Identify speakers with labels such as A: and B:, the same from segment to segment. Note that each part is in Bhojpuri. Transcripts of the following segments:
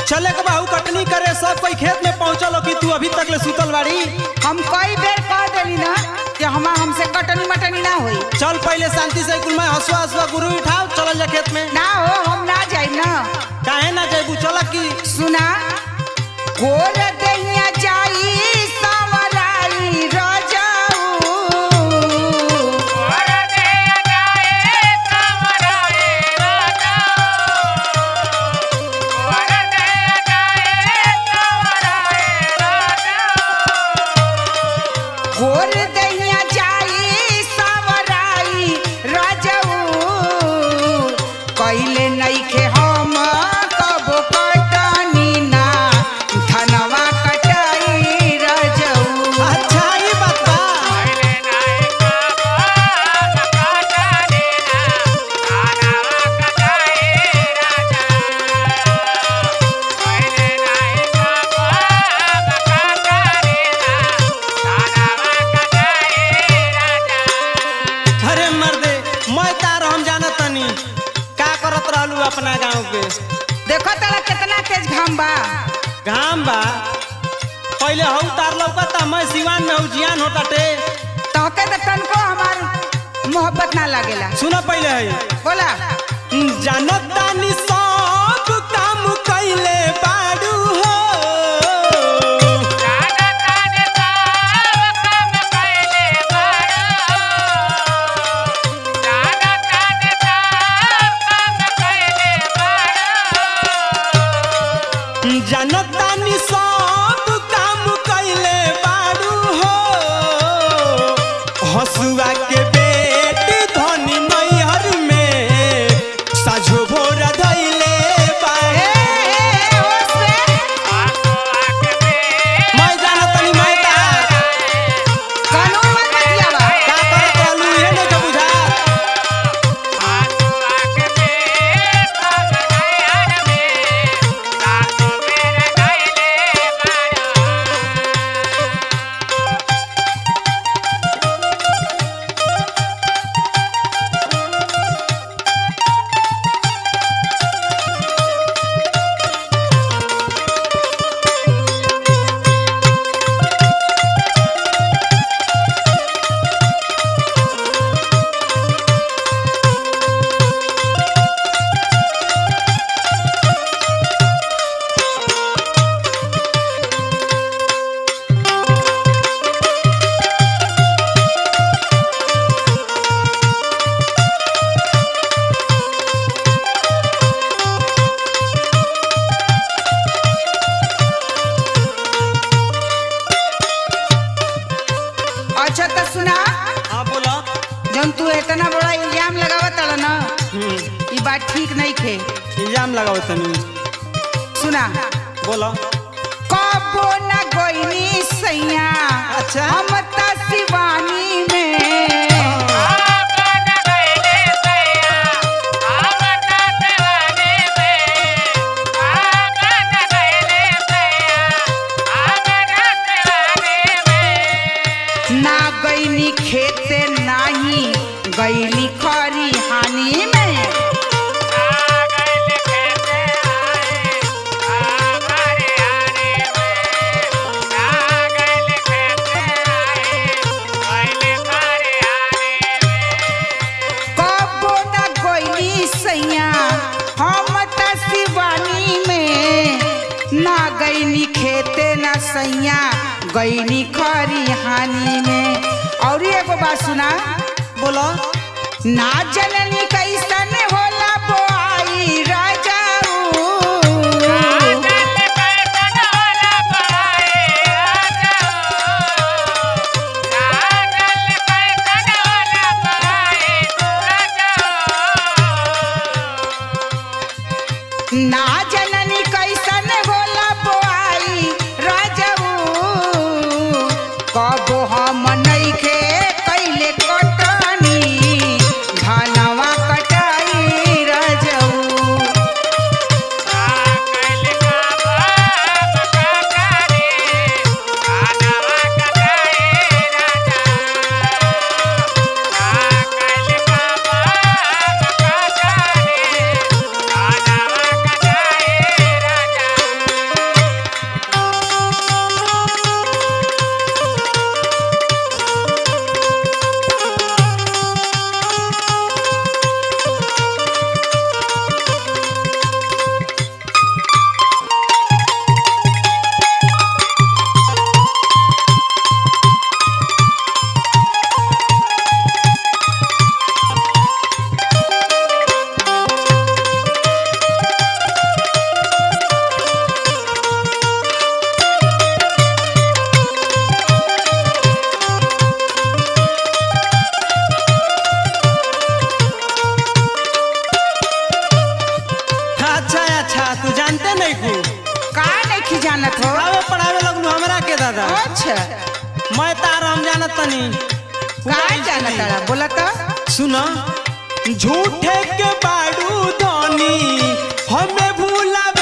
A: चले के बाहू कटनी करे सब कोई खेत में पहुंचल हो कि तू अभी तक ले सुतल बाड़ी
B: हम कई बेर कह देली ना कि हमा हमसे कटनी मटनी ना होई
A: चल पहले शांति से कुल में हसुआ हसुआ गुरु उठाओ चलल जा खेत में
B: ना हो हम ना जाई ना
A: काहे ना जैबू चल की
B: सुना गोर दहिया जाई सावराई रजाऊ गोर दहिया जाई सावराई रजाऊ कइले नइखे हम कब कटनी ना धनवा कटाई रजाऊ
A: अच्छा ई बात बा अरे मर्दे मैं तार हम जाना तनी का करत रहलू अपना गांव के
B: देखो तला कितना तेज घाम बा
A: घाम बा पहले हऊ तार लौकता मैं सिवान में हऊ जियान होताटे
B: तोके तो तनको हमार मोहब्बत ना लगेला
A: सुनो पहले है
B: बोला
A: जानत तानी सब काम कइले बाड़ू हो जानत तानी सब काम कइले बाड़ू हो हसुआ के बेट धनी नैहर में साझो भोर धइले
B: ए,
A: बाड़े
B: ए, होश में
A: मैं जानत तनी मैं तार
B: कानून मत बतियावा
A: का करत रहलू इहे नहीं के बुझा
B: अच्छा तो सुना
A: हाँ बोलो
B: जब तू इतना बड़ा इल्जाम लगावत तड़ ना
A: हम्म
B: ई बात ठीक नहीं खे
A: इल्जाम लगाओ तनी
B: सुना
A: बोलो
B: कबो न गोइनी सैया
A: अच्छा।
B: हम त शिवानी में ना गईनी खेते नाही गईनी खरी हानि में कबो न गईनी सैया हम त शिवानी में ना गईनी खेते न सैया गईनी खरी हानि में और एगो बात सुना
A: बोलो
B: ना जननी कैसन होला बोआई राजाऊ ना जननी कैसन होला बोआई राजाऊ कबो हम नइखे कैले कटनी धनवा अच्छा
A: मैं तार हम जानत तनी
B: का जाना तारा बोला तो
A: सुना झूठे के बाड़ू धनी हमें भूलावा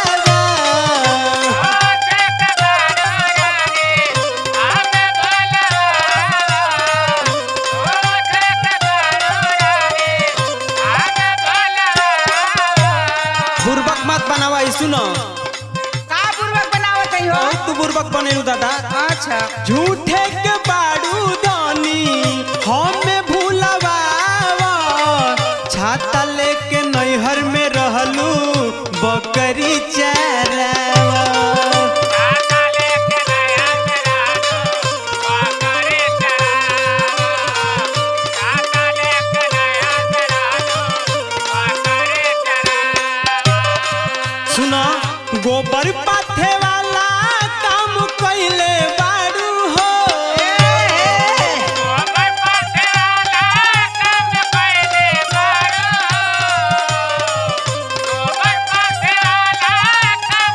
A: बुर्बक मत बनावा ई सुनो
B: का बुर्बक बनावत है हो
A: बहुत तू बुर्बक बनेलू दादा
B: अच्छा
A: झूठे के बाड़ू धनी हमें भूलावा छाता लेके नैहर में रहलू बकरी चरावा सुनो गोबर पाथे वाला काम कैले बाड़ू हो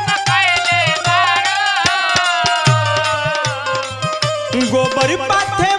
A: गोबर पाथे